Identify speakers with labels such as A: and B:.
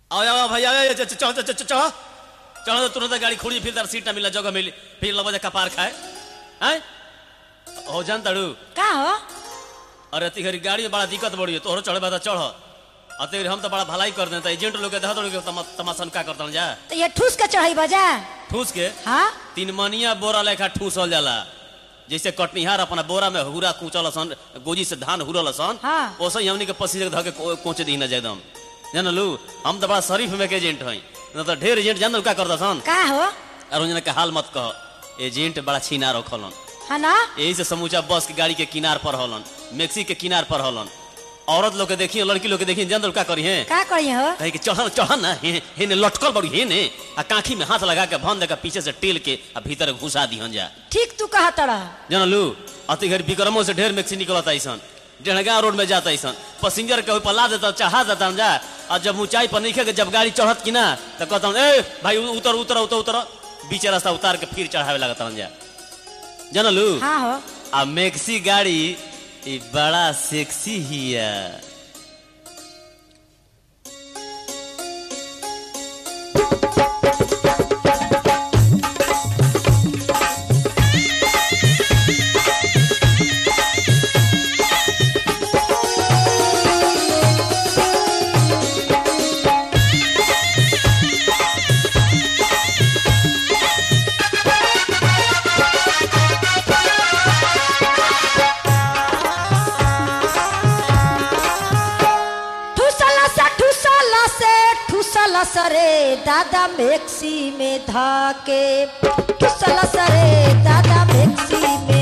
A: आओ आओ भैया आओ, चढ़ चढ़ चढ़ चढ़ चढ़ चढ़ तो तुरंत गाड़ी खोली फिर तार सीट ना मिला जगह मिली फिर लबा जा कपार खाए हैं हो जान तड़ू
B: का हो
A: अरे तिहरी गाड़ी में बड़ा दिक्कत बड़ी है तोहरो चढ़े बता चढ़ अते हम तो बड़ा भलाई कर देता एजेंट लोग के देखा तो तमा, तमाशन का करता जा
B: तो ये ठूस के चढ़ाई बजा
A: ठूस के
B: हाँ
A: तीन मनिया बोरा लेखा ठूसल जाला जैसे कटनिहार अपना बोरा में हुरा कूचल सन गोजी से धान हुरल सन
B: हाँ।
A: ओसे ही हमनी के पसीने के धके को- कोचे दी ना एकदम जानलू हम तो बड़ा शरीफ में के एजेंट हई न तो ढेर एजेंट जान का करता सन
B: का हो
A: अरुण के हाल मत कह एजेंट बड़ा छीना रखलन
B: है ना
A: यही से समूचा बस के गाड़ी के किनार पर हलन मैक्सी के किनार पर हलन औरत लोग के देखिए लड़की लोग के देखिए जान का करी है
B: का करी हो
A: कहे कि चढ़न चढ़न ना हे हे ने लटकल बड़ी हे ने आ काखी में हाथ लगा के भन दे के पीछे से टेल के आ भीतर घुसा दिहन जा
B: ठीक तू कहा तड़ा
A: जानलू अति घर विक्रमों से ढेर मैक्सी निकलता ऐसन डेढ़गा रोड में जाता ऐसन पैसेंजर के पला देता चढ़ा देता जा और जब ऊंचाई पर नहीं जब गाड़ी चढ़त कि ना तो कहता ए भाई उतर उतर उतर उतर बीच रास्ता उतार के फिर चढ़ावे लगता जा जानलू
B: हाँ हो
A: आ मैक्सी गाड़ी ई बड़ा सेक्सी हिया
B: ठूसला से ठूसला से ठूसला सरे दादा मैक्सी में धाके ठूसला सरे दादा मैक्सी में